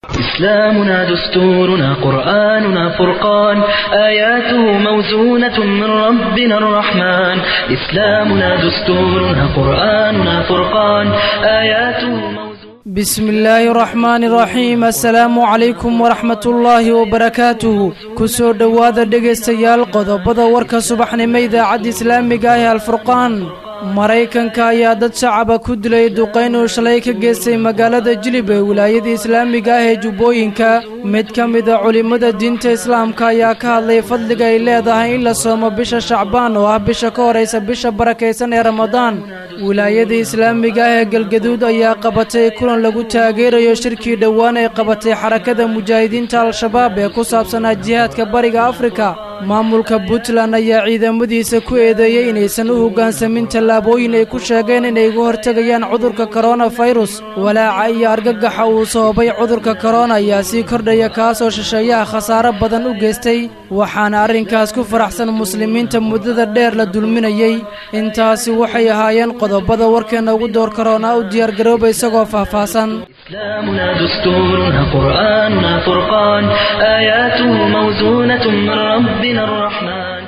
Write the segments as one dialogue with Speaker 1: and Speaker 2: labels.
Speaker 1: إسلامنا دستورنا قرآننا فرقان آياته موزونة من ربنا الرحمن إسلامنا دستورنا قرآننا فرقان آياته موزونة
Speaker 2: بسم الله الرحمن الرحيم assalaamu calaykum waraxmat ullaahi wabarakaatuhu kusoo dhowaada dhegaystayaal qodobada warka subaxnimo idaacadda islaamiga ah ee alfurqaan maraykanka ayaa dad shacaba ku dilay duqayn uu shalay ka geystay magaalada jilib ee wilaayada islaamiga ah ee jubbooyinka mid ka mida culimmada diinta islaamka ayaa ka hadlay fadliga ay leedahay in la soomo bisha shacbaan oo ah bisha ka horaysa bisha barakaysan ee ramadaan wilaayada islaamiga ah ee galgaduud ayaa qabatay kulan lagu taageerayo shirkii dhowaan ay qabatay xarakada mujaahidiinta al-shabaab ee ku saabsanaa jihaadka bariga afrika maamulka puntland ayaa ciidamadiisa ku eedeeyey inaysan u hoggaansamin tallaabooyin ay ku sheegeen inay uga hortegayaan cudurka koronafirus walaaca iyo argagaxa uu sababay cudurka korona ayaa sii kordhaya kaasoo shisheeyaha khasaaro badan u geystay waxaana arrinkaas ku faraxsan muslimiinta muddada dheer la dulminayey intaasi waxay ahaayeen qodobada warkeenna ugu door karoona u diyaargarooba isagoo faahfaahsan
Speaker 1: إسلامنا دستورنا قرآننا فرقان آياته موزونة من ربنا الرحمن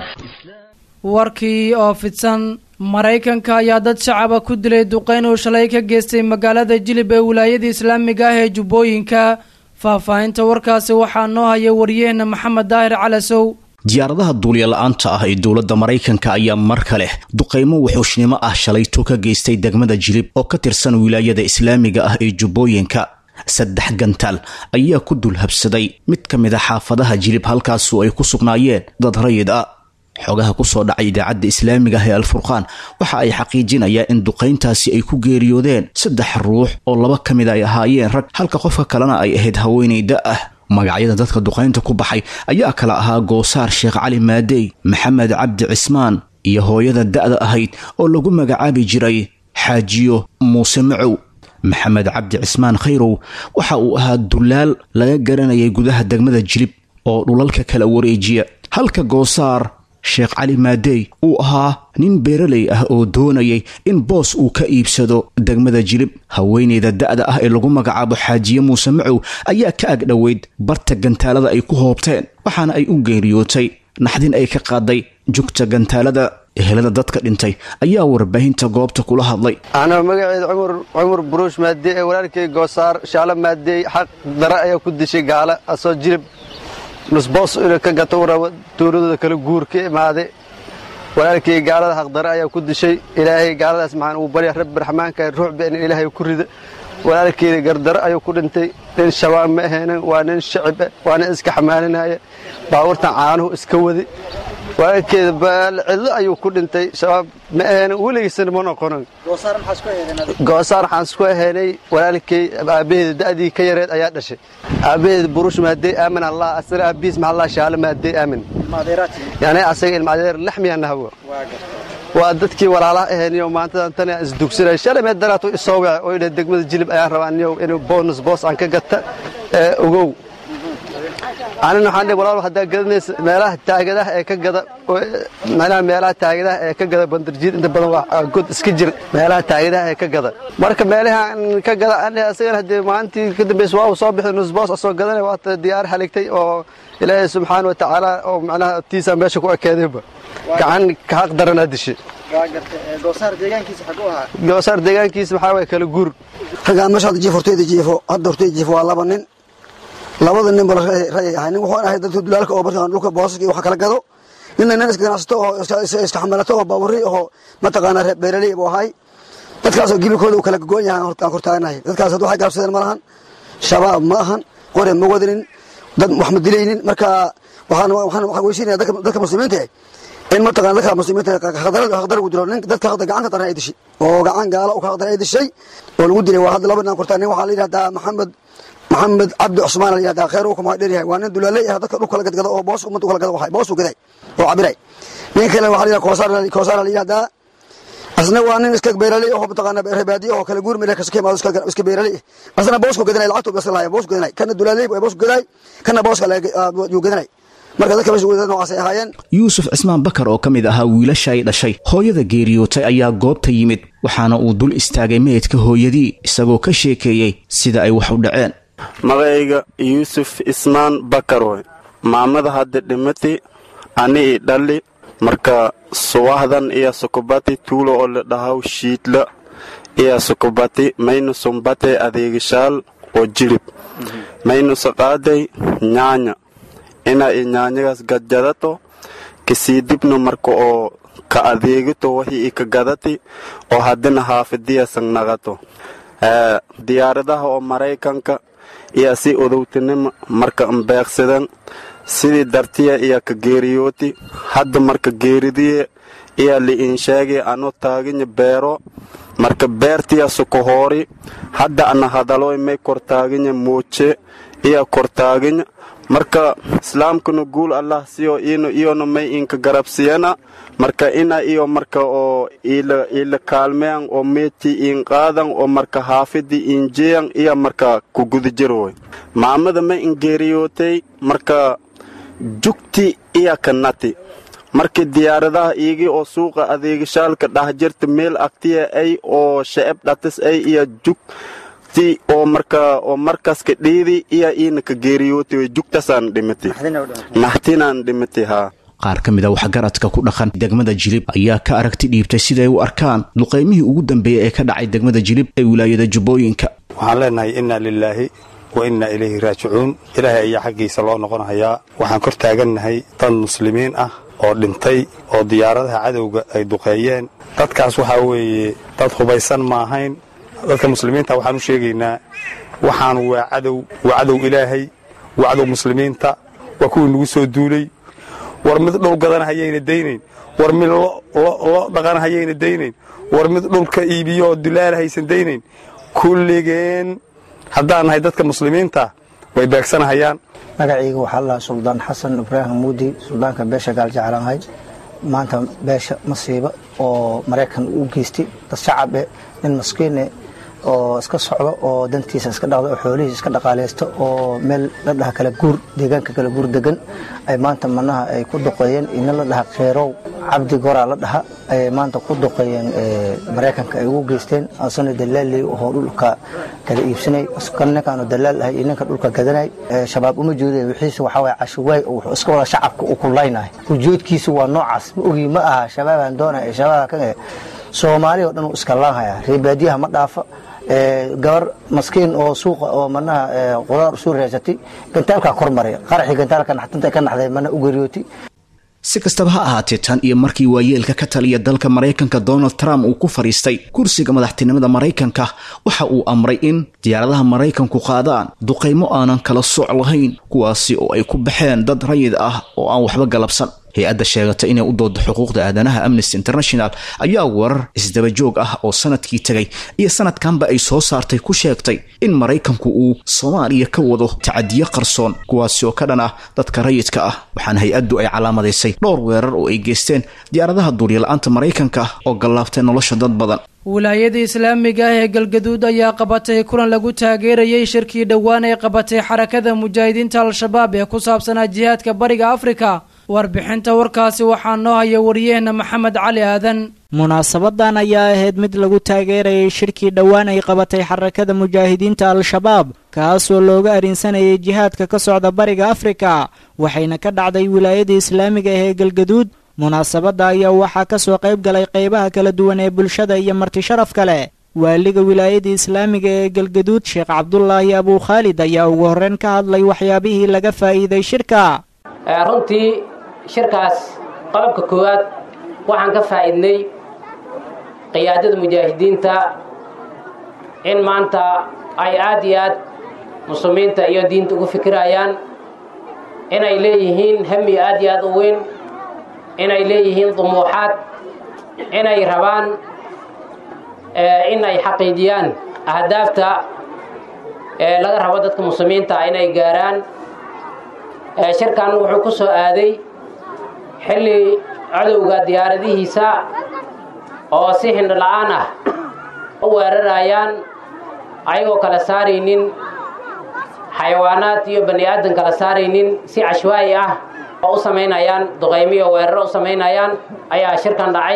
Speaker 2: warkii oo fidsan maraykanka ayaa dad shacaba ku dilay duqayn uu shalay ka geystay magaalada jilib ee wilaayada islaamiga ah ee jubbooyinka faahfaahinta warkaasi waxaa noo haya wariyaheenna maxamed daahir calasow
Speaker 3: diyaaradaha duuliya la-aanta ah ee dowladda maraykanka ayaa mar kale duqaymo wuxuushnimo ah shalayto ka geystay degmada jilib oo ka tirsan wilaayada islaamiga ah ee jubbooyinka saddex gantaal ayaa ku dul habsaday mid ka mid a xaafadaha jilib halkaasu ay ku sugnaayeen dad rayid ah xogaha kusoo dhacay idaacadda islaamiga ah ee alfurqaan waxa ay xaqiijinayaan in duqayntaasi ay ku geeriyoodeen saddex ruux oo laba ka mid ay ahaayeen rag halka qofka kalena ay ahayd haweenayda ah magacyada dadka duqaynta ku baxay ayaa kala ahaa goosaar sheekh cali maadey maxamed cabdi cismaan iyo hooyada da'da ahayd oo lagu magacaabi jiray xaajiyo muuse macow maxamed cabdi cismaan khayrow waxa uu ahaa dulaal laga garanayay gudaha degmada jilib oo dhulalka kala wareejiya halka goosaar sheekh cali maadey uu ahaa nin beeraley ah oo doonayay in boos uu ka iibsado degmada jilib haweeneyda da'da ah ee lagu magacaabo xaajiye muuse macow ayaa ka agdhoweyd barta gantaalada ay ku hoobteen waxaana ay u geeriyootay naxdin ay ka qaaday jugta gantaalada ehelada dadka dhintay ayaa warbaahinta goobta kula hadlay
Speaker 4: anoo magaceeda cumar buruush maadey ee walaalkay goosaar shaalo maadey xaq dara ayaa ku dishay gaala asoo jilib nusboos ina ka gato u rabo tuuladooda kala guur ka imaade walaalkay gaalada xaqdare ayaa ku dishay ilaahay gaaladaas maxaan uu barya rabbi raxmaanka ruuxba in ilaahay ku rida walaalkeeda gardaro ayuu ku dhintay nin shabaab ma ahaynan waa nin shacib waa nin iska xamaalinaya baabuurtan caanuhu iska wadi walaalkeeda cidlo ayuu ku dhintay shabaab ma ahaynan weligiisana ma noqonin goosaar waxaan isku ahaynay walaalkay aabbaheeda da'dii ka yareed ayaa dhashay aabbaheeda burush maadey aamin allah asana aabbihiis maxallah shaalo maadey aamin yani asaga ilma adeer laxmiya nahwo waa dadkii walaalaha ahayniyo maantadan tana isdugsanay shalay mee daraato isoo wace oo idha degmada jilib ayaan rabaa niyow inuu bonus boos aan ka gata ogow anina waxaan dhihi walaal haddaa gadanaysa meelaha taagadaha ee ka gada macnaha meelaha taagadaha ee ka gada bandarjiid inta badan waa god iska jir meelaha taagadaha ee ka gada marka meelahan ka gada aan dhihi asagana haddee maalintii ka dambaysa waa uu soo bixi nusboos asoo gadanay waata diyaar haligtay oo ilaahay subxaana wa tacaala oo macnaha tiisaa meesha ku ekeedayba gacan ka xaq daranaa dishay goosaar deegaankiisa waxaa waye kala guur
Speaker 5: raggaan meesha hadda jiif horteyda jiifo hadda horteyda jiifo waa laba nin labada nin ba rayay ahay nin wuxuu ahay dadka dulaalka oo markaan dhulka boosaska iyo wax kala gado ninna nin iska ganacsato oo iska xamalato oo baaburi oo mataqaanaa reer beeraley buu ahay dadkaasoo gibilkooda uu kala gogoon yahay aan hortaaganahay dadkaas hadda waxay gaabsadeen ma lahan shabaab ma ahan qore ma wadanin dad wax ma dilaynin marka waxaan waxaan weysiinaya dadka muslimiinta in mataqana dadka muslimiinta haqdar ugu dilo nin dadka haqda gacan ka daran ay dishay oo gacan gaala u ka haqdar ay dishay oo lagu dilay waa hadda laba nin kortaa nin waxaa la yidhahdaa maxamed maxamed cabdi cusmaan la yidhahdaa khayr uu kuma dheeryahay waa nin dulaaley ah dadka dhulka la gadgado oo boos ummadda kala gado waxay boos u gaday oo cabiray nin kale waxaa la yidhahdaa koosaar koosaar la yidhahdaa asna waa nin iska beeraley oo mataqaana reebaadiyo oo kala guur meel ka imaado iska beeraley asna boosku gadanay lacagtu bas lahaay boosku gadanay kana dulaaley boosku gaday kana booska yuu gadanay marka dadka meesha wada noocaas ay ahaayeen
Speaker 3: yuusuf cismaan bakar oo ka mid ahaa wiilasha ay dhashay hooyada geeriyootay ayaa goobta yimid waxaana uu dul istaagay meydka hooyadii isagoo ka sheekeeyey sida ay wax u dhaceen
Speaker 6: magacayga yuusuf ismaan bakaroy maamada hadda dhimati ani i dhalli marka suwahdan iya sukubati tuulo oo la dhahaw shiidla iya sukubati maynu sumbate adeegishaal oo jilib maynu saqaaday nyaanya ina i nyaanyagaas gadjadato kasii dibno marka oo ka adeegito wixii i ka gadati oo haddina haafadiyasan naqato diyaaradaha oo maraykanka iyo si odowtinima marka mbeeqsadan sidii dartiya iya ka geeriyooti hadda marka geeridiye iya li'insheegay ano taaginya beero marka beertiya sukohoori hadda ana hadaloy may kortaaginya mooje iya kortaaginya marka islaamkuna guul allah siyo ino iyona may inka garabsiyana marka ina iyo marka oo ila ila kaalmeyan oo meeti in qaadan oo marka haafidi injeyan iya marka ku guda jiroy maamada may ingeeriyootay marka jugti iya ka nati markii diyaaradaha iigii oo suuqa adeegashaalka dhah jirta meel agtiya ay oo shacab dhatis ay iyo jugti oo marka oo markaska dhiidi iya iina ka geeriyootay way jugtasaan dhimati naxtinaan dhimati haa
Speaker 3: qaar ka mid a waxgaradka ku dhaqan degmada jilib ayaa ka aragti dhiibtay siday u arkaan duqaymihii ugu dambeeyey ee ka dhacay degmada jilib ee wilaayada jubbooyinka
Speaker 7: waxaan leenahay inna lilaahi wa inna ilayhi raajicuun ilaahay ayaa xaggiisa loo noqonahayaa waxaan kor taagannahay dad muslimiin ah oo dhintay oo diyaaradaha cadowga ay duqeeyeen dadkaas waxaa weeye dad hubaysan ma ahayn dadka muslimiinta waxaan u sheegaynaa waxaan waa cadow waa cadow ilaahay waa cadow muslimiinta waa kuwii nagu soo duulay war mid dhul gadana hayayna daynayn war mid lo dhaqana hayayna daynayn war mid dhulka iibiyo oo dulaala haysan daynayn kulligeen haddaan nahay dadka muslimiinta way beegsanahayaan
Speaker 8: magacayga waxaa lahaa suldaan xasan ibraahim muudi suldaanka beesha gaaljeclaanhay maanta beesha masiiba oo maraykan u geystay dad shacabe nin maskiine oo iska socdo oo dantiisa iska dhaqda oo xoolihiisa iska dhaqaaleysta oo meel la dhaha kala guur deegaanka kala guur degan ay maanta manaha ay ku duqeeyeen ina la dhaha kheyrow cabdi goraa la dhaha ayay maanta ku duqeeyeen maraykanka ay ugu geysteen asana dalaaley oo dhulka kala iibsanay kan ninkaanu dalaal ahay iyo ninka dhulka gadanay shabaab uma jeeday wixiisa waxaa waye cashuwaay oo wuxuu iska wada shacabka u kulaynahay ujeedkiisa waa noocaas ma ogi ma aha shabaabaan doonaya shabaaba kan soomaali oo dhan uu iska laanhaya reebaadiyaha ma dhaafa gabar maskiin oo suuqa oo manaha qudaar soo reesatay gantaalkaa kor maray qaraxii gantaalka naxtinta ka naxday mana u geriyootay
Speaker 3: si kastaba ha ahaatee tan iyo markii waayeelka ka taliya dalka maraykanka donald trump uu ku fadhiistay kursiga madaxtinimada maraykanka waxa uu amray in diyaaradaha maraykanku qaadaan duqaymo aanan kala sooc lahayn kuwaasi oo ay ku baxeen dad rayid ah oo aan waxba galabsan hay-adda sheegata inay u doodo xuquuqda aadanaha amnesty international ayaa warar isdabajoog ah oo sanadkii tegay iyo sanadkanba ay soo saartay ku sheegtay in maraykanku uu soomaaliya ka wado tacadiyo qarsoon kuwaasi oo ka dhan ah dadka rayidka ah waxaana hay-addu ay calaamadaysay dhowr weerar oo ay geysteen diyaaradaha duuryala-aanta maraykanka oo gallaabtay nolosha dad badan
Speaker 2: wilaayada islaamiga ah ee galgaduud ayaa qabatay kulan lagu taageerayay shirkii dhowaan ay qabatay xarakada mujaahidiinta al-shabaab ee ku saabsanaa jihaadka bariga afrika warbixinta warkaasi waxaa noo haya wariyaheenna maxamed cali aadan
Speaker 9: munaasabadan ayaa ahayd mid lagu taageerayay shirkii dhowaan ay qabatay xarakada mujaahidiinta al-shabaab kaasoo looga arrinsanayay jihaadka ka socda bariga afrika waxayna ka dhacday wilaayada islaamiga ah ee galgaduud munaasabadda ayaa waxaa ka soo qayb galay qaybaha kala duwan ee bulshada iyo marti sharaf kale waaliga wilaayada islaamiga ee galgaduud sheekh cabdulaahi abuu khaalid ayaa ugu horreyn ka hadlay waxyaabihii laga faa'iiday shirka
Speaker 10: runtii shirkaas qodobka koowaad waxaan ka faa'iidnay qiyaadada mujaahidiinta in maanta ay aad iyo aad muslimiinta iyo diinta ugu fikirayaan inay leeyihiin hami aad iyo aad u weyn inay leeyihiin dumuuxaad inay rabaan in ay xaqiijiyaan ahdaafta ee laga rabo dadka muslimiinta inay gaaraan shirkan wuxuu ku soo aaday xilli cadowga diyaaradihiisa oo si hindho la'aan ah u weerarayaan ayagoo kala saaraynin xayawaanaad iyo bani aadan kala saaraynin si cashwaa'i ah oo u samaynayaan duqaymiyo weeraro u samaynayaan ayaa shirkan dhacay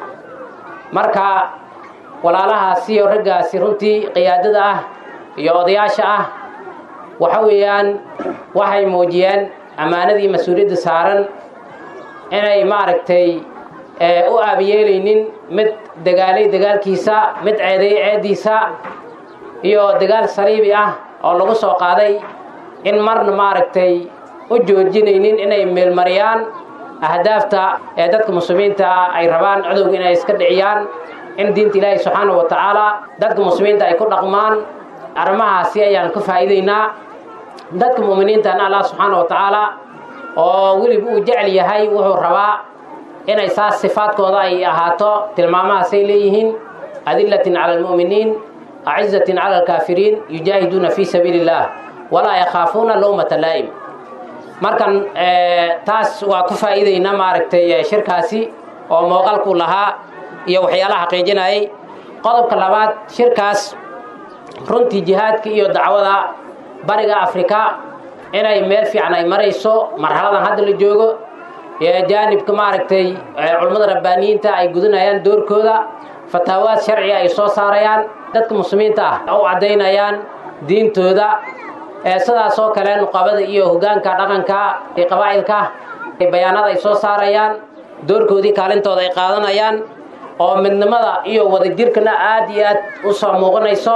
Speaker 10: marka walaalahaasi iyo raggaasi runtii qiyaadada ah iyo odayaasha ah waxa weeyaan waxay muujiyeen ammaanadii mas-uuliyadda saaran inay maaragtay u aabiyeelaynin mid dagaalay dagaalkiisa mid ceedeeyey ceeddiisa iyo dagaal saliibi ah oo lagu soo qaaday in marna maaragtay u joojinaynin inay meelmariyaan ahdaafta ee dadka muslimiinta ah ay rabaan codowga inay iska dhiciyaan in diinta ilaahi subxaana wa tacaala dadka muslimiinta ay ku dhaqmaan arrimahaasi ayaan ka faa'iidaynaa dadka mu'miniintana allah subxaana wa tacaala oo weliba uu jecel yahay wuxuu rabaa inay saas sifaadkooda ay ahaato tilmaamahaasay leeyihiin adillatin cala almu'miniin acizatin cala alkaafiriin yujaahiduuna fii sabiili illaah walaa yakhaafuuna lowmata laa'im markan taas waa ku faa'iidaynaa maaragtay shirkaasi oo mooqalku lahaa iyo waxyaalaha xaqiijinayay qodobka labaad shirkaas runtii jihaadka iyo dacwada bariga afrika inay meel fiican ay marayso marxaladan hadda la joogo jaanibka maaragtay culummada rabbaaniyiinta ay gudinayaan doorkooda fataawaad sharciga ay soo saarayaan dadka muslimiinta ah u caddaynayaan diintooda sidaasoo kale nuqabada iyo hogaanka dhaqanka ee qabaa'ilka bayaanada ay soo saarayaan doorkoodii kaalintooda ay qaadanayaan oo midnimada iyo wadajirkana aad iyo aad u soo muuqanayso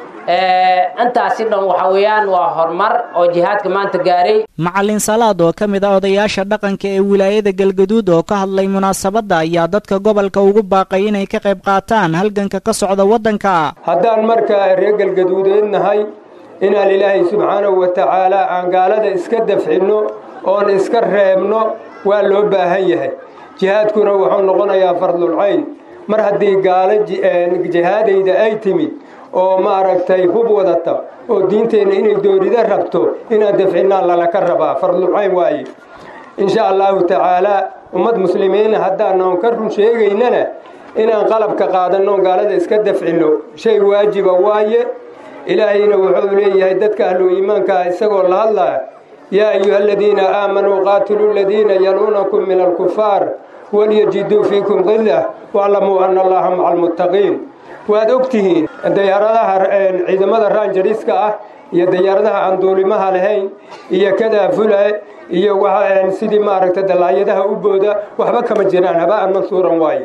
Speaker 10: intaasi dhan waxa weeyaan waa horumar oo jihaadka maanta gaaray
Speaker 9: macalin salaad oo ka mid ah odayaasha dhaqanka ee wilaayada galgaduud oo ka hadlay munaasabadda ayaa dadka gobolka ugu baaqay inay ka qayb qaataan halganka ka socda waddanka
Speaker 11: haddaan markaa reer galgaduudeed nahay inaan ilaahay subxaanahu wa tacaalaa aan gaalada iska dafcinno oon iska reebno waa loo baahan yahay jihaadkuna wuxuu noqonayaa fardulcayn mar haddii gaalo jihaadayda ay timid oo maaragtay hub wadata oo diinteenna inay doorida rabto inaan dafcinnaan lalaka rabaa fardulcayn waaye insha allahu tacaalaa ummad muslimiina haddaanan ka run sheegaynana inaan qalabka qaadanno gaalada iska dafcinno shay waajiba waaye ilaahayna wuxuu leeyahay dadka ahlu iimaankaa isagoo la hadlaya yaa ayuha aladiina aamanuu qaatiluu aladiina yaluunakum min alkufaar walyajiduu fiikum qillah waaclamuu ana allaha maca almuttaqiin waad og tihiin dayaaradaha ciidamada raanjariska ah iyo dayaaradaha aan duulimaha lahayn iyo kadaafula iyo sidii maaragta dalaayadaha u booda waxba kama jiraan haba'an mansuuran waaye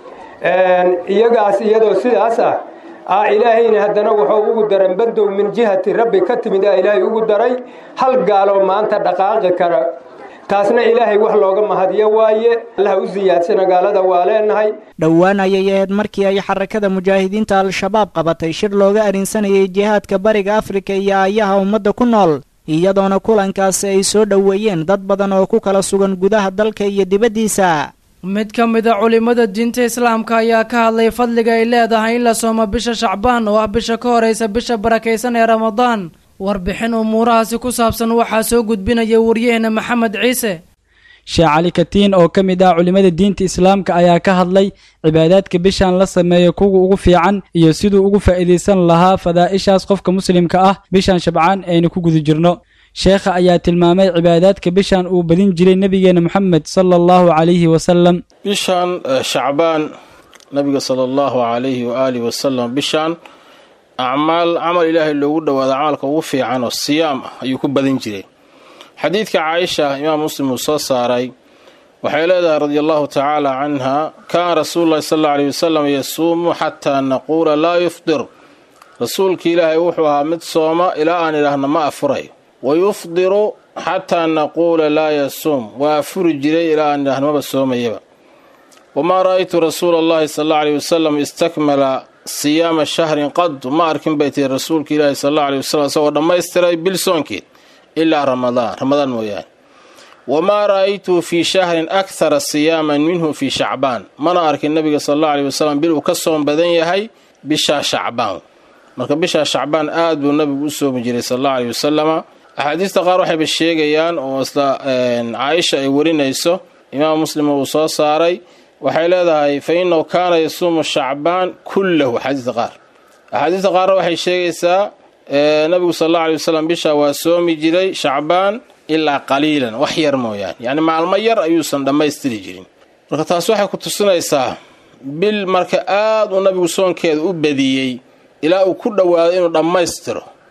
Speaker 11: iyagaas iyadoo sidaas ah a ilaahayna haddana wuxuu ugu daran bandow min jihati rabbi ka timid a ilaahay ugu daray hal gaaloo maanta dhaqaaqi kara taasna ilaahay wax looga mahadiyo waaye allaha u siyaadsana gaalada waa leenahay
Speaker 9: dhowaan ayay ahayd markii ay xarakada mujaahidiinta al-shabaab qabatay shir looga arrinsanayay jihaadka bariga afrika iyo aayaha ummadda ku nool iyadoona kulankaasi ay soo dhoweeyeen dad badan oo ku kala sugan gudaha dalka iyo dibaddiisa
Speaker 2: mid ka mid a culimmada diinta islaamka ayaa ka hadlay fadliga ay leedahay in la soomo bisha shacbaan oo ah bisha ka horaysa bisha barakaysan ee ramadaan warbixin umuurahaasi ku saabsan waxaa soo gudbinaya waryaheena maxamed ciise
Speaker 12: sheekh cali katiin oo ka mid ah culimmada diinta islaamka ayaa ka hadlay cibaadaadka bishan la sameeyo kuwa ugu fiican iyo siduu ugu faa'iidaysan lahaa fadaa'ishaas qofka muslimka ah bishan shabcaan aynu ku guda jirno sheekha ayaa tilmaamay cibaadaadka bishan uu badin jiray nebigeena moxamed sala allahu calayhi wasalam
Speaker 13: bishan shacbaan nabiga sala allahu calayhi waaalihi wasalam bishan acmaal camal ilaahay loogu dhowaado camalka ugu fiican oo siyaam ah ayuu ku badin jiray xadiidka caaisha imaam muslim uu soo saaray waxay leedahay radia allahu tacaala canha kaana rasuulu llahi sal alla aleyh wasalam yasuumu xataa naquula laa yufdir rasuulki ilaahay wuxuu ahaa mid sooma ilaa aan idhaahno ma afurayo wa yufdiru xataa naquula laa yasuum waa afuri jiray ilaa aan idhaahno maba soomayaba wamaa ra'aytu rasuula allahi sal alla aleyh wasalam istakmala siyaama shahrin qadu ma arkin bay tihi rasuulka ilaahi sal alla aleyh wasalam isagoo dhammaystiray bil soonkeed ilaa ramadaan ramadaan mooyaane wamaa ra'aytuhu fii shahrin akhara siyaaman minhu fii shacbaan mana arkin nabiga sal alla aleyh wasalam bil uu ka soom badan yahay bishaa shacbaan marka bishaa shacbaan aad buu nabigu u soomi jiray sal alla aleyh wasalama axaadiista qaar waxayba sheegayaan oo isla caaisha ay warinayso imaam muslim uu soo saaray waxay leedahay fa inahu kaana yasuumu shacbaan kullahu axaadiista qaar axaadiista qaarna waxay sheegaysaa nabigu sal alla aley wasalam bishaa waa soomi jiray shacbaan ilaa qaliilan wax yar mooyaane yacni maalmo yar ayuusan dhammaystiri jirin marka taas waxay ku tusinaysaa bil marka aad uu nabigu soonkeeda u badiyey ilaa uu ku dhowaaday inuu dhammaystiro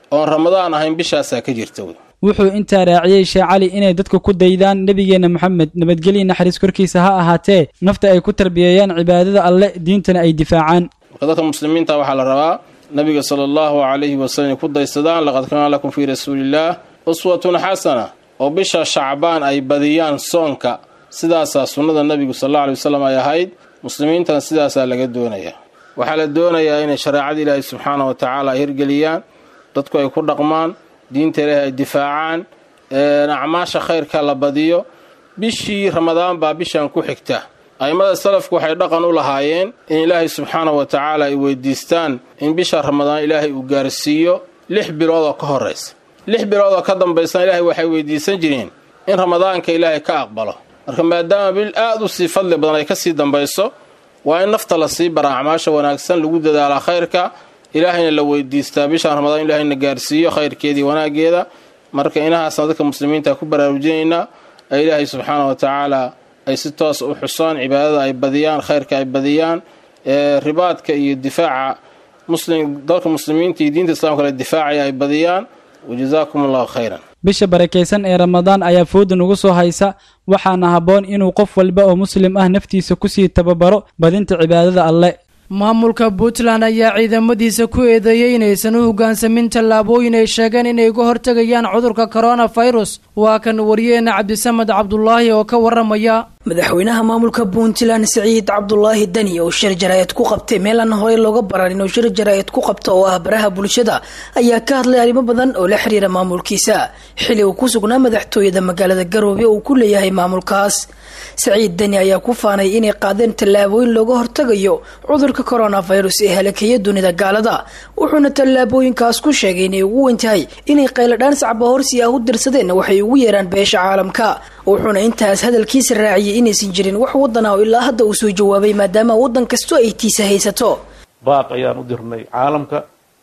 Speaker 13: oon ramadaan ahayn bishaasaa ka jirta wey
Speaker 12: wuxuu intaa raaciyey sheekh cali inay dadku ku daydaan nebigeenna moxamed nabadgelya naxariis korkiisa ha ahaatee nafta ay ku tarbiyeeyaan cibaadada alle diintana ay difaacaan
Speaker 13: marka dadka muslimiinta waxaa la rabaa nabiga sala allahu calayhi wasalam inay ku daysadaan laqad kaana lakum fii rasuuliillaah uswatun xasana oo bisha shacbaan ay badiyaan soonka sidaasaa sunnada nebigu sal alla alay wasalam ay ahayd muslimiintana sidaasaa laga doonayaa waxaa la doonayaa inay shareecada ilaahay subxaana wa tacaala ay hirgeliyaan dadku ay ku dhaqmaan diinta ilaahay ay difaacaan acmaasha khayrka la badiyo bishii ramadaan baa bishan ku xigta a'immada salafku waxay dhaqan u lahaayeen in ilaahay subxaana wa tacaala ay weydiistaan in bisha ramadaan ilaahay uu gaarsiiyo lix bilood oo ka horraysa lix bilood oo ka dambaysana ilaahay waxay weydiisan jireen in ramadaanka ilaahay ka aqbalo marka maadaama bil aad u sii fadli badan ay ka sii dambayso waa in nafta la sii bara acmaasha wanaagsan lagu dadaalaa khayrka ilaahayna la weydiistaa bishaan ramadaan in ilaahayna gaarsiiyo khayrkeedii wanaaggeeda marka inahaasna dadka muslimiinta ku baraarujinaynaa ee ilaahay subxaana wa tacaala ay si toos u xusaan cibaadada ay badiyaan khayrka ay badiyaan ee ribaadka iyo difaaca muslim dalka muslimiinta iyo diinta islamka la difaacaya ay badiyaan wajazaakum allahu khayran
Speaker 12: bisha barakaysan ee ramadaan ayaa fooda nugu soo haysa waxaana habboon inuu qof walba oo muslim ah naftiisa kusii tababaro badinta cibaadada alle
Speaker 2: maamulka puntland ayaa ciidamadiisa ku eedeeyey inaysan u hoggaansamin tallaabooyin ay sheegeen inay uga hortegayaan cudurka koronafirus waa kan wariyeena cabdisamed cabdulaahi oo ka waramaya
Speaker 14: madaxweynaha maamulka puntland siciid cabdulaahi deni oo shir jaraa'id ku qabtay meel aan horey looga baran inuu shir jaraa'id ku qabto oo ah baraha bulshada ayaa ka hadlay arrimo badan oo la xiriira maamulkiisa xili uu ku sugnaa madaxtooyada magaalada garoobe uu ku leeyahay maamulkaas siciid deni ayaa ku faanay inay qaadeen tallaabooyin looga hortagayo cudurka koronafirus ee halakeeya dunida gaalada wuxuuna tallaabooyinkaas ku sheegay inay ugu weyn tahay inay qayladhaan sacba horsi ah u dirsadeen waxay ugu yeeraan beesha caalamka wuxuuna intaas hadalkiisa raaciyay inaysan jirin wax wadan ah oo ilaa hadda uu soo jawaabay maadaama wadan kastoo ay tiisa haysato
Speaker 15: baaq ayaan u dirnay caalamka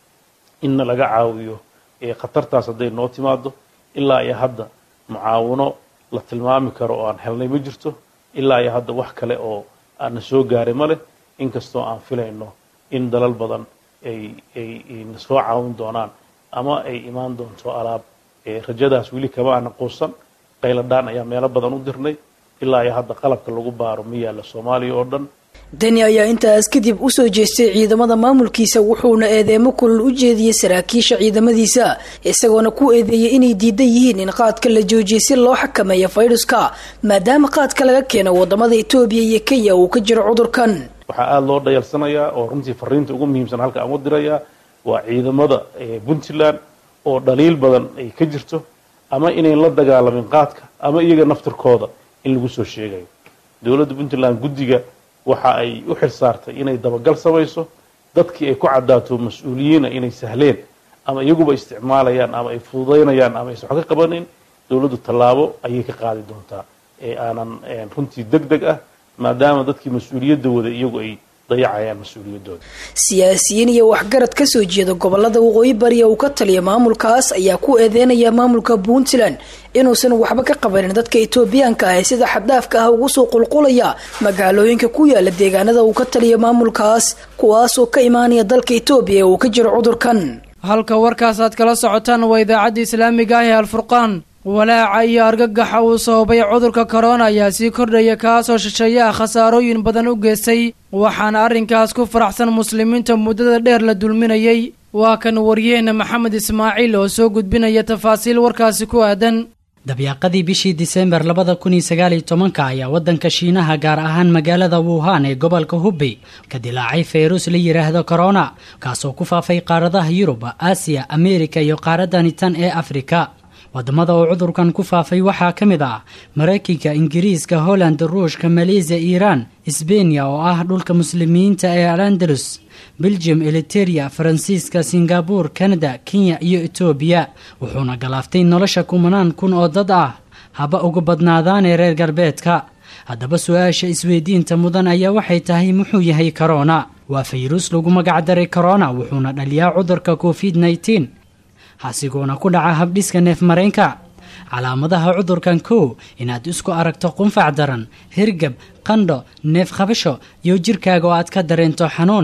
Speaker 15: inna laga caawiyo ee khatartaas hadday noo timaado ilaa iyo hadda mucaawino la tilmaami karo oo aan helnay ma jirto ilaa iyo hadda wax kale oo aana soo gaaray ma leh inkastoo aan filayno in dalal badan ay ay na soo caawin doonaan ama ay imaan doonto alaab rajadaas weli kama aana quusan qayladhaan ayaa meelo badan u dirnay ilaa iyo hadda qalabka lagu baaro ma yaalla soomaaliya oo dhan
Speaker 14: deni ayaa intaas kadib usoo jeestay ciidamada maamulkiisa wuxuuna eedeemo kulul u jeediyey saraakiisha ciidamadiisa isagoona ku eedeeyay inay diidan yihiin in qaadka la joojiyay si loo xakameeyo fayruska maadaama qaadka laga keeno wadamada etoobiya iyo kenya uu ka jiro cudurkan
Speaker 15: waxaa aada loo dhayalsanayaa oo runtii fariinta ugu muhiimsan halka aan u dirayaa waa ciidamada puntland oo dhaliil badan ay ka jirto ama inayn la dagaalamin qaadka ama iyaga naftirkooda in lagu soo sheegayo dowladda puntland guddiga waxa ay u xil saartay inay dabagal samayso dadkii ay ku caddaato mas-uuliyiina inay sahleen ama iyaguba isticmaalayaan ama ay fududaynayaan ama aysan wax ka qabanin dowladdu tallaabo ayay ka qaadi doontaa ee aanan runtii deg deg ah maadaama dadkii mas-uuliyadda wada iyagu ay dayacayaan mas-uuliyaddooda
Speaker 14: siyaasiyiin iyo waxgarad kasoo jeeda gobolada waqooyi bariya uu ka taliya maamulkaas ayaa ku eedeynaya maamulka puntland inuusan waxba ka qabanin dadka etoobiyaanka ah ee sida xaddaafka ah ugu soo qulqulaya magaalooyinka ku yaala deegaanada uu ka taliya maamulkaas kuwaasoo ka imaanaya dalka etoobiya ee uu ka jiro cudurkan
Speaker 2: halka warkaas aad kala socotaan waa idaacadda islaamiga ah ee alfurqaan walaaca iyo argagaxa uu sababay cudurka korona ayaa sii kordhaya kaasoo shisheeyaha khasaarooyin badan u geystay waxaana arrinkaas ku faraxsan muslimiinta muddada dheer la dulminayay waa kan waryaheena maxamed ismaaciil oo soo gudbinaya tafaasiil warkaasi ku aadan
Speaker 16: dabyaaqadii bishii diseembar labada kun iyo sagaal iyo tobanka ayaa waddanka shiinaha gaar ahaan magaalada wuhan ee gobolka hubey ka dilaacay fayrus la yidhaahdo korona kaasoo ku faafay qaaradaha yurub aasiya ameerika iyo qaaradani tan ee afrika wadamada oo cudurkan ku faafay waxaa ka mid ah maraykanka ingiriiska holland ruushka maleesiya iiraan sbeniya oo ah dhulka muslimiinta ee alandalus belgium eliteria faransiiska singabur kanada kenya iyo etoobiya wuxuuna galaaftay nolosha kumanaan kun oo dad ah haba uga badnaadaanee reer galbeedka haddaba su-aasha isweydiinta mudan ayaa waxay tahay muxuu yahay korona waa fayrus lagu magacdaray korona wuxuuna dhaliyaa cudurka covid nneteen hasigoona ku dhaca habdhiska neef mareenka calaamadaha cudurkan kow inaad isku aragto qunfac daran hirgab qandho neef qabasho iyo jirkaaga oo aad ka dareento xanuun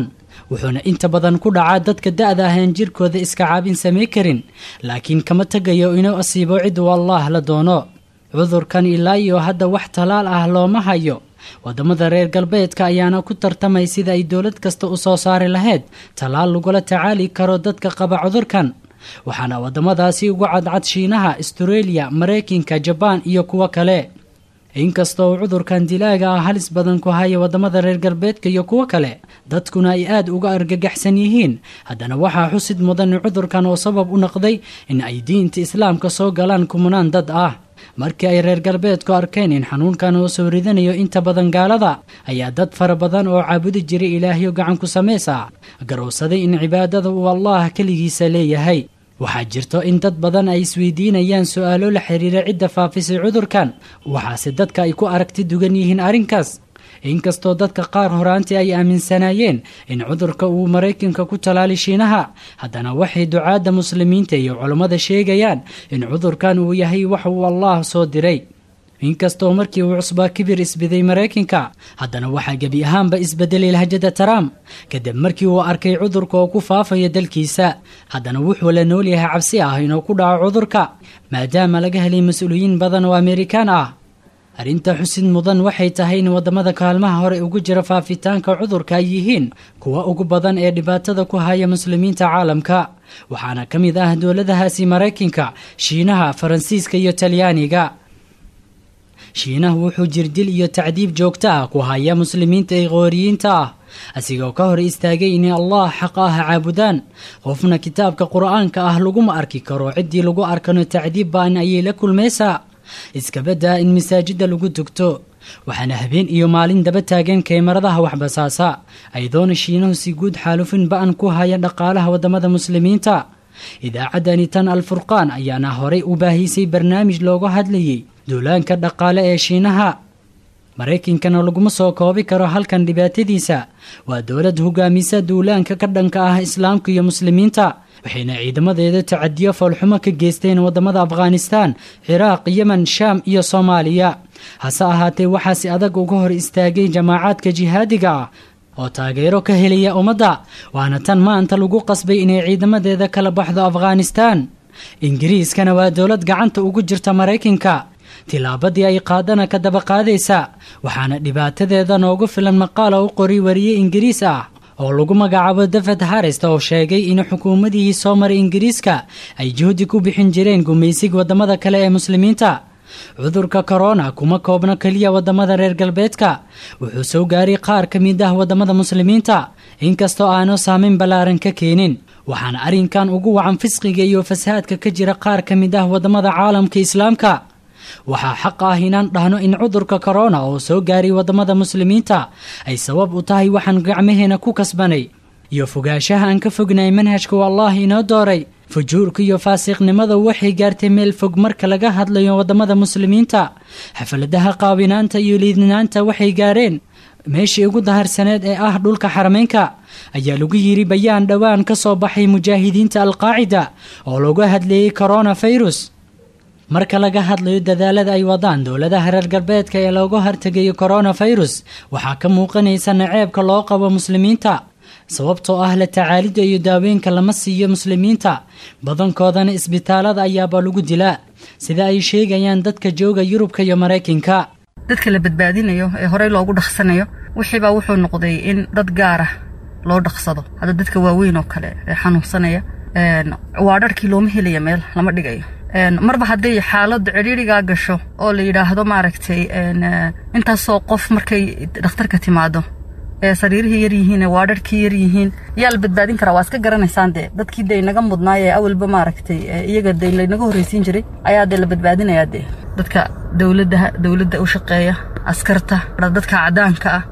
Speaker 16: wuxuuna inta badan ku dhacaa dadka da-da ah aan jirkooda iska caabin samay karin laakiin kama tegayo inuu asiibo cid uu allaah la doono cudurkan ilaa iyo hadda wax talaal ah looma hayo wadamada reer galbeedka ayaana ku tartamay sida ay dowlad kasta u soo saari lahayd talaal lagula tacaali karo dadka qaba cudurkan waxaana wadamadaasi ugu cadcad shiinaha astareeliya maraykanka jabaan iyo kuwo kale inkastoo uu cudurkan dilaaga ah halis badan ku haya wadamada reer galbeedka iyo kuwo kale dadkuna ay aada uga argagaxsan yihiin haddana waxaa xusid mudan cudurkan oo sabab u noqday in ay diinta islaamka soo galaan kumanaan dad ah markii ay reer galbeedku arkeen in xanuunkan uu soo ridanayo inta badan gaalada ayaa dad fara badan oo caabudi jiray ilaahyo gacan ku samaysa garowsaday in cibaadada uu allah keligiisa leeyahay waxaa jirto in dad badan ay isweydiinayaan su-aalo la xiriira cidda faafisay cudurkan waxaase dadka ay ku aragti dugan yihiin arrinkaas inkastoo dadka qaar horaantii ay aaminsanaayeen in cudurka uu maraykanka ku talaali shiinaha haddana waxay ducaadda muslimiinta iyo culammada sheegayaan in cudurkan uu yahay wax uu allah soo diray inkastoo markii uu cusbaa kibir isbiday maraykanka haddana waxaa gebi ahaanba isbedelay lahjada trump kadib markii uu arkay cudurka oo ku faafaya dalkiisa haddana wuxuu la nool yahay cabsi ah inuu ku dhaco cudurka maadaama laga helay mas-uuliyiin badan oo amerikaan ah arrinta xusid mudan waxay tahay in wadamada kaalmaha hore ugu jira faafitaanka cudurka ay yihiin kuwa ugu badan ee dhibaatada ku haya muslimiinta caalamka waxaana ka mid ah dowladahaasi maraykanka shiinaha faransiiska iyo talyaaniga shiinahu wuxuu jirdil iyo tacdiib joogto ah ku haya muslimiinta ee qooriyiinta ah asigoo ka hor istaagay inay allah xaq ah caabudaan qofna kitaabka qur-aanka ah laguma arki karo ciddii lagu arkano tacdiib baan ayay la kulmaysaa iskabadaa in masaajida lagu tugto waxaana habeen iyo maalin daba taagan keemaradaha waxbasaasa aydoona shiinuhu si guud xaalufin ba-an ku haya dhaqaalaha wadamada muslimiinta idaacaddani tan alfurqaan ayaana horey u baahisay barnaamij looga hadlayay duulaanka dhaqaale ee shiinaha maraykankana laguma soo koobi karo halkan dhibaatadiisa waa dowlad hogaamisa duulaanka ka dhanka ah islaamka iyo muslimiinta waxayna ciidamadeeda tacadiyo foolxumo ka geysteen wadamada afghanistaan ciraaq yemen shaam iyo soomaaliya hase ahaatee waxaa si adag uga hor istaagay jamaacaadka jihaadiga ah oo taageero ka helaya ummadda waana tan maanta lagu qasbay inay ciidamadeeda kala baxdo afghanistaan ingiriiskana waa dowlad gacanta ugu jirta maraykanka tilaabadii ay qaadana ka daba qaadaysa waxaana dhibaatadeeda noogu filan maqaala u qori wariye ingiriis ah oo lagu magacaabo dafed harist oo sheegay in xukuumadihii soo maray ingiriiska ay juhdi ku bixin jireen gumaysiga wadamada kale ee muslimiinta cudurka korona kuma koobno keliya wadamada reer galbeedka wuxuu soo gaaray qaar ka mid ah wadamada muslimiinta inkastoo aanu saameyn ballaaran ka keenin waxaana arrinkan ugu wacan fisqiga iyo fasahaadka ka jira qaar ka mid ah wadamada caalamka islaamka waxaa xaq ah inaan dhahno in cudurka korona oo soo gaaray wadamada muslimiinta ay sabab u tahay waxaan gacmaheena ku kasbanay iyo fogaashaha aan ka fognay manhajka u allah inoo dooray fujuurka iyo faasiqnimada waxay gaartay meel fog marka laga hadlayo wadamada muslimiinta xafaladaha qaawinaanta iyo liidnaanta waxay gaareen meeshii ugu daharsaneed ee ah dhulka xarameynka ayaa lagu yiri bayaan dhowaan ka soo baxay mujaahidiinta alqaacida oo lagu hadleeyey corona virus marka laga hadlayo dadaalada ay wadaan dowladaha reer galbeedka ee looga hortegayo coronavirus waxaa ka muuqanaysa naceebka loo qabo muslimiinta sababtoo ah la tacaalidda iyo daaweynka lama siiyo muslimiinta badankoodana isbitaalada ayaaba lagu dilaa sida ay sheegayaan dadka jooga yurubka iyo maraykanka
Speaker 17: dadka la badbaadinayo ee horey loogu dhaqsanayo wixiibaa wuxuu noqday in dad gaar ah loo dhaqsado hadda dadka waaweyn oo kale ee xanuunsanaya waa dharkii looma helaya meel lama dhigayo marba hadday xaaladda cidhiirigaa gasho oo la yidhaahdo maaragtay intaasoo qof markay dhakhtarka timaado ee sariirihii yar yihiin waa dharkii yar yihiin yaa la badbaadin karaa waa iska garanaysaan dee dadkii dee naga mudnaay ee awalba maaragtay iyaga dee laynaga horreysiin jiray ayaa dee la badbaadinayaa dee dadka dowladda dowladda u shaqeeya askarta dadka cadaanka ah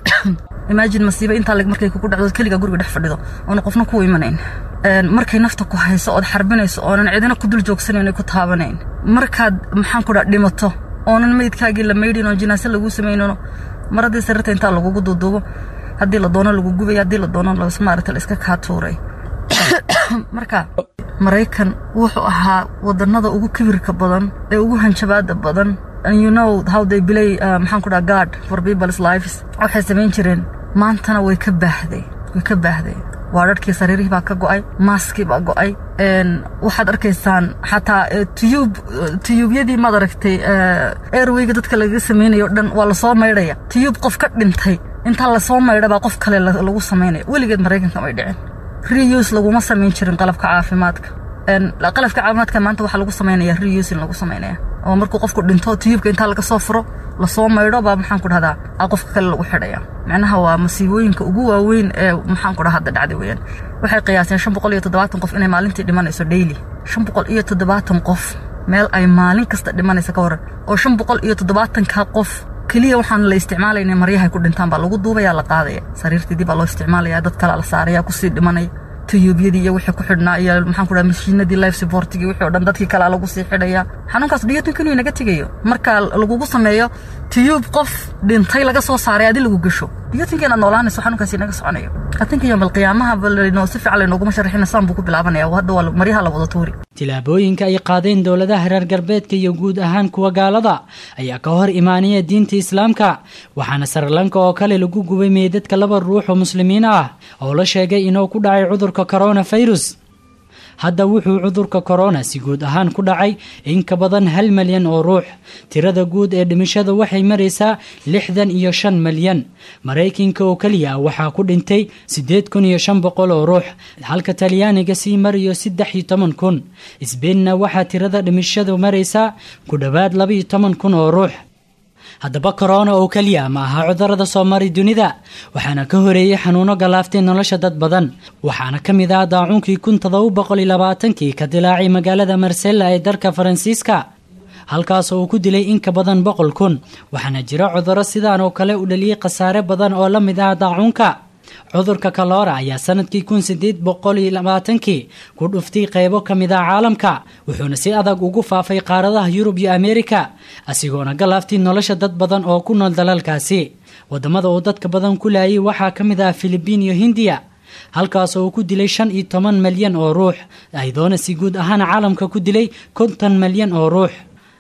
Speaker 17: imaajin masiibo intaa markay kugu dhacdo keliga guriga dhex fadhido oona qofna ku imanayn markay nafta ku hayso ood xarbinayso oonan cidina ku dul joogsanayn ku taabanayn markaad maxaan ku dhaa dhimato oonan meydkaagii la maydhin oo jinaase lagu samaynin maradii sarirta intaa lagugu duuduubo haddii la doono lagu gubay haddii la doono maarata la iska kaa tuuray marka maraykan wuxuu ahaa wadanada ugu kibirka badan ee ugu hanjabaada badan and you know how they play uh, maxaan ku dhaha guard for people's lives waxay samayn jireen maantana way ka baahday way ka baahday waa dharkii sariirihii baa ka go'ay maaskii baa go'ay waxaad arkaysaan xataa tiyuub tiyuubyadii maad aragtay airwayga dadka lagaga samaynayo dhan waa lasoo maydhaya tiyuub qof ka dhintay intaa lasoo maydha baa qof kale lagu samaynaya weligeed maraykanka may dhicin reuse laguma samayn jirin qalabka caafimaadka qalabka caafimaadka maanta waxaa lagu samaynaya reuse in lagu samaynaya oo markuu qofku dhinto tiyuubka intaa laga soo furo lasoo maydho baa maxaan ku dhahdaa a qofka kale lagu xidhaya macnaha waa masiibooyinka ugu waaweyn ee maxaan ku dhaha hadda dhacday weeyaan waxay qiyaaseen shan boqol iyo toddobaatan qof inay maalintii dhimanayso daily shan boqol iyo toddobaatan qof meel ay maalin kasta dhimanaysa ka waran oo shan boqol iyo toddobaatanka qof keliya waxaan la isticmaalayna maryahay ku dhintaan baa lagu duubaya la qaadaya sariirtii dib baa loo isticmaalaya dad kale la saaraya kusii dhimanaya tiyuubyadii iyo wixii ku xidhnaa iyo maxaan ku dhaha mashiinadii life supportigii wixii oo dhan dadkii kale lagu sii xidhaya xanuunkaas dhiyatinka inuu inaga tegayo marka lagugu sameeyo tiyuub qof dhintay laga soo saaray adi lagu gasho dhiyatinka inaad noolaanayso xanuunkaas inaga soconayo atinka iyo balqiyaamaha balanoo si fiican laynooguma sharaxina saan buu ku bilaabanaya hadda waa maryaha la wada tuuri
Speaker 16: tilaabooyinka ay qaadeen dowladaha reer galbeedka iyo guud ahaan kuwa gaalada ayaa ka hor imaanaya diinta islaamka waxaana srilanka oo kale lagu gubay meydadka laba ruux oo muslimiin ah oo la sheegay inuu ku dhacay cudurka coronavirus hadda wuxuu cudurka korona si guud ahaan ku dhacay in ka badan hal malyan oo ruux tirada guud ee dhimashada waxay maraysaa lixdan iyo shan malyan maraykanka oo keliya waxaa ku dhintay siddeed kun iyo shan boqol oo ruux halka talyaaniga sii marayo saddex iyo toban kun sbeinna waxaa tirada dhimashadu maraysaa ku dhowaad labaiyo toban kun oo ruux haddaba korona oo keliya ma aha cudurada soo mari dunida waxaana ka horeeyey xanuuno galaaftay nolosha dad badan waxaana ka mid ah daacuunkii kun todoba boqol iyo labaatankii ka dilaacay magaalada marsella ee dalka faransiiska halkaas oo uu ku dilay in ka badan boqol kun waxaana jira cuduro sidaan oo kale u dhaliyey khasaare badan oo la mid ah daacuunka cudurka kaloora ayaa sanadkii kun sideed boqol iyo labaatankii ku dhuftay qeybo ka mid ah caalamka wuxuuna si adag ugu faafay qaaradaha yurub iyo ameerika asigoona galaaftay nolosha dad badan oo ku nool dalalkaasi wadamada uu dadka badan ku laayay waxaa ka mid ah filibiin iyo hindiya halkaas oo uu ku dilay shan iyo toban malyan oo ruux aydoona si guud ahaan caalamka ku dilay konton malyan oo ruux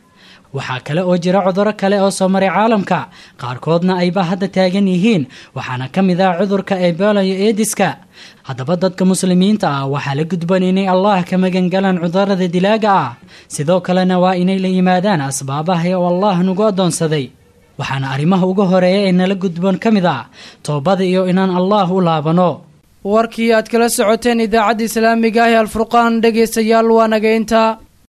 Speaker 16: waxaa kale oo jira cuduro kale oo soo maray caalamka qaarkoodna ayba hadda taagan yihiin waxaana ka mid ah cudurka ebola iyo eediska haddaba dadka muslimiinta ah waxaa la gudban inay allah ka magangalaan cudurada dilaaga ah sidoo kalena waa inay la yimaadaan asbaabaha oo allah nagu addoonsaday waxaana arrimaha uga horeeya ee nala gudboon ka mid ah toobada iyo inaan allah u laabano
Speaker 2: warkii aad kala socoteen idaacadda islaamiga ah ee alfurqaan dhegaystayaal waa naga intaa